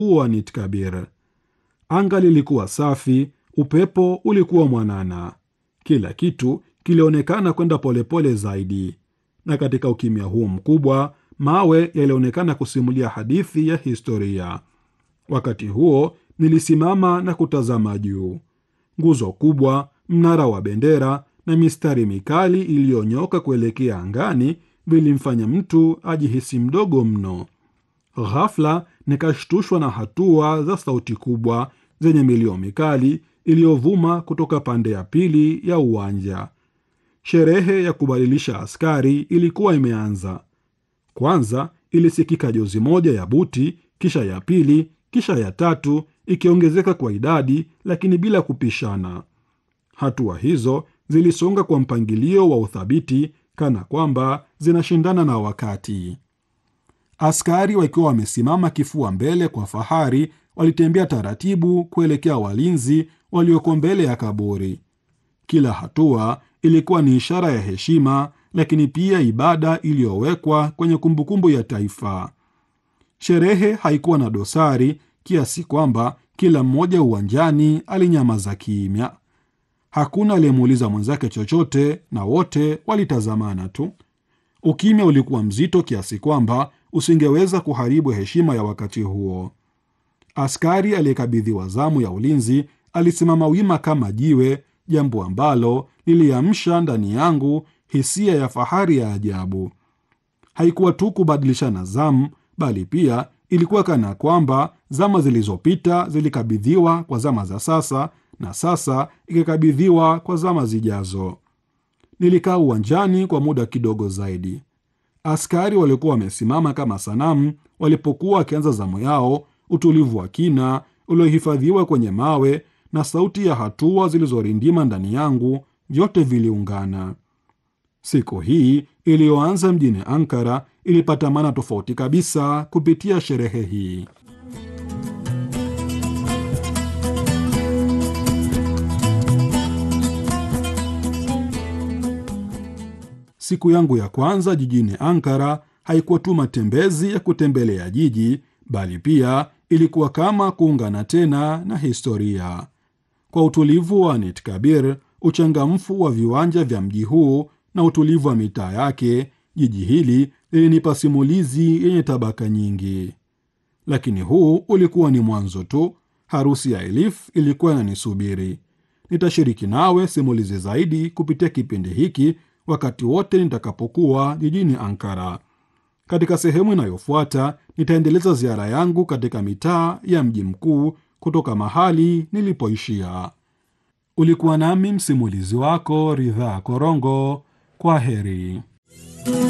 wa Nitkabir. Anga lilikuwa safi, upepo ulikuwa mwanana, kila kitu kilionekana kwenda polepole zaidi, na katika ukimya huu mkubwa, mawe yalionekana kusimulia hadithi ya historia. Wakati huo nilisimama na kutazama juu. Nguzo kubwa, mnara wa bendera na mistari mikali iliyonyoka kuelekea angani vilimfanya mtu ajihisi mdogo mno. Ghafla nikashtushwa na hatua za sauti kubwa zenye milio mikali iliyovuma kutoka pande ya pili ya uwanja. Sherehe ya kubadilisha askari ilikuwa imeanza. Kwanza ilisikika jozi moja ya buti, kisha ya pili, kisha ya tatu, ikiongezeka kwa idadi, lakini bila kupishana. Hatua hizo zilisonga kwa mpangilio wa uthabiti, kana kwamba zinashindana na wakati. Askari wakiwa wamesimama kifua mbele kwa fahari, walitembea taratibu kuelekea walinzi walioko mbele ya kaburi. Kila hatua ilikuwa ni ishara ya heshima, lakini pia ibada iliyowekwa kwenye kumbukumbu ya taifa. Sherehe haikuwa na dosari kiasi kwamba kila mmoja uwanjani alinyamaza kimya. Hakuna aliyemuuliza mwenzake chochote, na wote walitazamana tu. Ukimya ulikuwa mzito kiasi kwamba usingeweza kuharibu heshima ya wakati huo. Askari aliyekabidhiwa zamu ya ulinzi alisimama wima kama jiwe, jambo ambalo liliamsha ndani yangu hisia ya fahari ya ajabu. Haikuwa tu kubadilishana zamu, bali pia ilikuwa kana kwamba zama zilizopita zilikabidhiwa kwa zama za sasa na sasa ikikabidhiwa kwa zama zijazo. Nilikaa uwanjani kwa muda kidogo zaidi. Askari waliokuwa wamesimama kama sanamu walipokuwa wakianza zamu yao, utulivu wa kina uliohifadhiwa kwenye mawe na sauti ya hatua zilizorindima ndani yangu, vyote viliungana. Siku hii iliyoanza mjini Ankara ilipata maana tofauti kabisa kupitia sherehe hii. Siku yangu ya kwanza jijini Ankara haikuwa tu matembezi ya kutembelea jiji, bali pia ilikuwa kama kuungana tena na historia. Kwa utulivu wa Nitkabir, uchangamfu wa viwanja vya mji huu na utulivu wa mitaa yake, jiji hili lilinipa simulizi yenye tabaka nyingi. Lakini huu ulikuwa ni mwanzo tu. Harusi ya Elif ilikuwa inanisubiri. Nitashiriki nawe simulizi zaidi kupitia kipindi hiki wakati wote nitakapokuwa jijini Ankara. Katika sehemu inayofuata nitaendeleza ziara yangu katika mitaa ya mji mkuu kutoka mahali nilipoishia. Ulikuwa nami msimulizi wako Ridhaa Korongo. Kwa heri.